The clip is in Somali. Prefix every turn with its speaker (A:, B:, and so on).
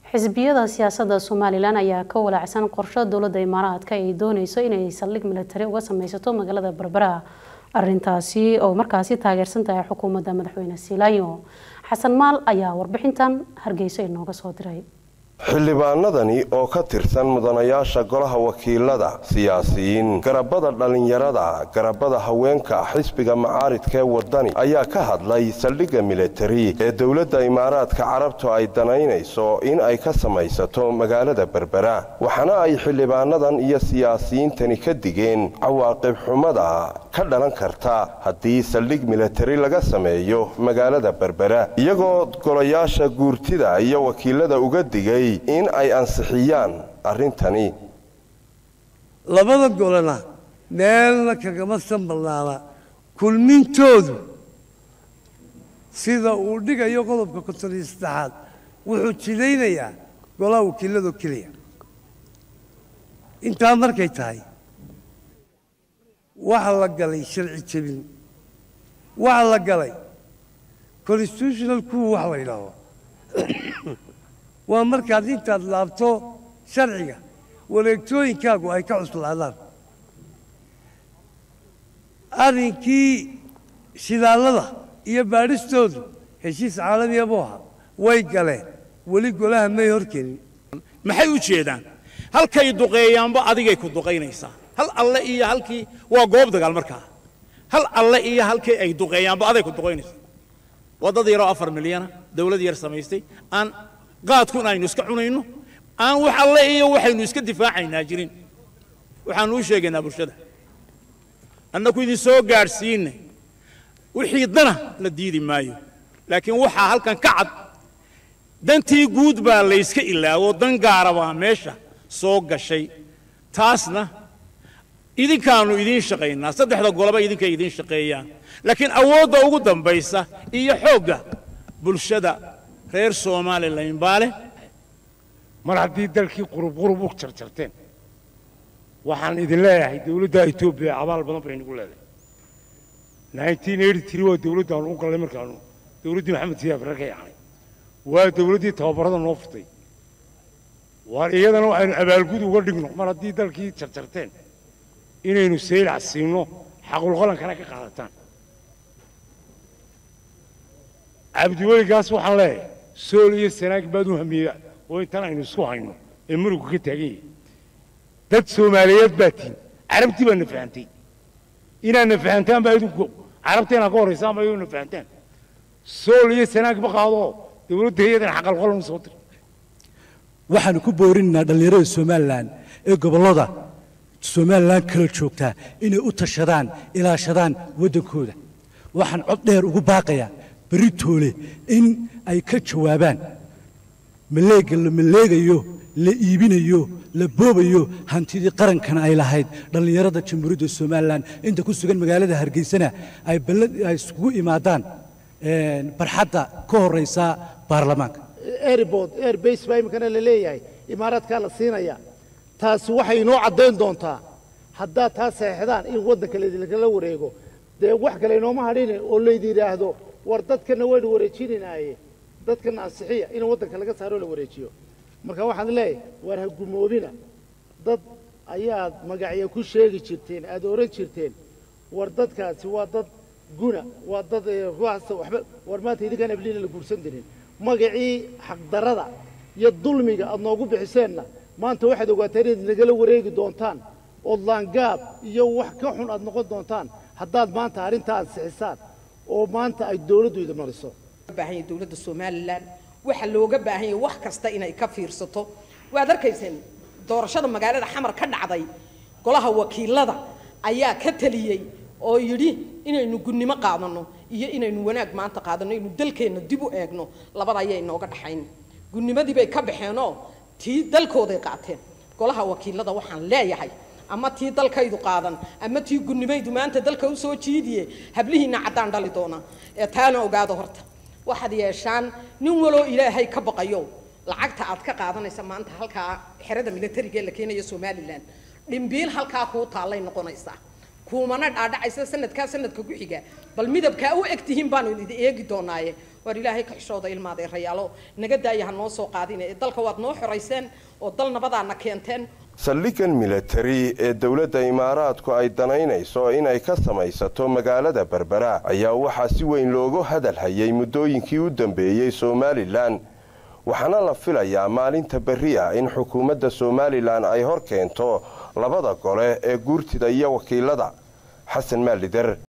A: xisbiyada siyaasadda somalilan ayaa ka walaacsan qorsho dowladda imaaraadka ay dooneyso inay saldhig militari uga sameysato magaalada berbera arintaasi oo markaasi taageersan tahay xukuumadda madaxweyne siilaanyo xasan maal ayaa warbixintan hargeysa inooga soo diray
B: xildhibaanadani oo ka tirsan mudanayaasha golaha wakiilada siyaasiyiin garabada dhallinyarada garabada haweenka xisbiga macaaridka ee wadani ayaa ka hadlay saldhigga militari ee dowladda imaaraadka carabtu ay danaynayso in ay ka samaysato magaalada berbera waxaana ay xildhibaanadan iyo siyaasiyiintani ka digeen cawaaqib xumada ka dhalan karta haddii saldhig militari laga sameeyo magaalada berbera iyagoo golayaasha guurtida iyo wakiilada uga digay in ay ansixiyaan arrintani
C: labada golena meelna kagama sanbalnaana kulmintoodu sida uu dhigayo qodobka konton iyo saddexaad wuxuu jidaynayaa golaha wakiiladoo keliya intaa markay tahay waxa la galay sharci jebin waxa la galay constitutional coup wax la yidhaahdo waa markaad intaad laabto sharciga wareegtooyinkaagu ay ka cuslaadaan arrinkii shidaallada iyo baadhistoodu heshiis caalamiya buu ahaa way galeen weli golaha may horkelin
D: maxay u jeedaan halkay duqeeyaanba adigay ku duqaynaysaa hal alle iyo halkii waa goob dagaal markaa hal alle iyo halkii ay duqeeyaanba aday ku duqaynaysaa waa dad yaroo afar milyana dawlad yar samaystay aan qaadkun aynu iska cunayno aan wax alle iyo waxaynu iska difaacaynaa jirin waxaanu u sheegaynaa bulshada annaku idin soo gaadhsiinay wixii dana la diidi maayo laakiin waxaa halkan ka cad dantii guud baa layska ilaawo dan gaara baa meesha soo gashay taasna idinkaannu idiin shaqaynaa saddexda goloba idinkay idiin shaqeeyaan laakiin awoodda ugu dambaysa iyo xoogga bulshada reer somalilan baa leh
E: mar haddii dalkii qurub qurub u jarjarteen waxaan idin leeyahay dowladda etoobiya abaal badan bay nagu leedahay nineteen eighty three waa dowladdaanu u gallay markaanu dowladdii maxamed siyaaf ragay ahay waa dowladdii tababarada noo furtay waar iyadana waxaynu abaalgud uga dhigno mar haddii dalkii jarjarteen inaynu saylac siino xaqulqalankana ka qaadataan cabdiweligaas waxaan leeyahay sool iyo sanaag baad u hamiya oo intan aynu isku hayno ee muruga ka taagan yahay dad soomaaliyeed baa tihin carabtii baa na fahantay inaad na fahantaan baa idinku carabta inaad ka horraysaan baa na fahantaan sool iyo sanaag ma qaado dowladda iyadana xaqalqalan soo dir
F: waxaanu ku boorinaynaa dhallinyarada somalilan ee gobollada somalilan kala joogtaa inay u tashadaan ilaashadaan waddankooda waxaan cod dheer ugu baaqayaa beritoole in ay ka jawaabaan maleega la maleegayo la iibinayo la boobayo hantidii qarankana ay lahayd dhallinyarada jamhuuriyadda somalilan inta ku sugan magaalada hargeysana ay ay iskugu imaadaan barxadda ka horraysa baarlamaanka
G: airbord airbase baa iminkana la leeyahay imaaraadkaa la siinaya taasi waxay inoo caddayn doontaa haddaad taa saxeexdaan in waddanka laydinlagala wareego dee wax kale inooma hadhine oo laydi yidhaahdo war dadkana waynu wareejinaynaye dadkana ansixiya in waddanka laga saaro la wareejiyo marka waxaan leeyahay war ha gumoobina dad ayaad magacyo ku sheegi jirteen aad oran jirteen war dadkaasi waa dad guna waa dad ruuxasta waxba war maanta idinkaan abliina la guursan dirin magacii xaqdarrada iyo dulmiga aad noogu bixiseenna maanta waxaad ogaataan inaad nagala wareegi doontaan ood laangaab iyo wax ka xun aad noqon doontaan haddaad maanta arrintaa ansixisaan oo maanta ay dowladdu idin mariso
H: baahan dowladda somalilan waxaa looga baahan yahay wax kasta inay ka fiirsato waad arkayseen doorashada magaalada xamar ka dhacday golaha wakiilada ayaa ka taliyey oo yidhi inaynu gunnimo qaadanno iyo inaynu wanaag maanta qaadanno inaynu dalkeenna dib u eegno labada ayaa inooga dhaxayn gudnimadii bay ka baxeenoo tii dalkooday qaateen golaha wakiilada waxaan leeyahay ama tii dalkaydu qaadan ama tii gudnimaydu maanta dalka u soo jiidiye hablihiinna caddaan dhali doona ee taana ogaado horta waxaad yeeshaan nin waloo ilaahay ka baqayo lacagta aad ka qaadanaysa maanta halkaa xerada militariga ee la keenayo somalilan dhimbiil halkaa kuu taallay noqonaysaa kuumana dhaadhacaysa sanadkaa sanadka ku xiga bal midabkaa u eg tihiin baanu idin eegi doonaaye waar ilaahay ka xishooda ilmaadee rayaalo naga daaya ha noo soo qaadine ee dalka waad noo xorayseen oo dal nabadaana keenteen
B: saldhigan milatari ee dowladda imaaraadku ay danaynayso inay ka samaysato magaalada berbera ayaa waxaa si weyn loogu hadal hayay muddooyinkii u dambeeyey somalilan waxaana la filayaa maalinta berri ah in xukuumadda somalilan ay hor keento labada gole ee guurtida iyo wakiilada xasan maalider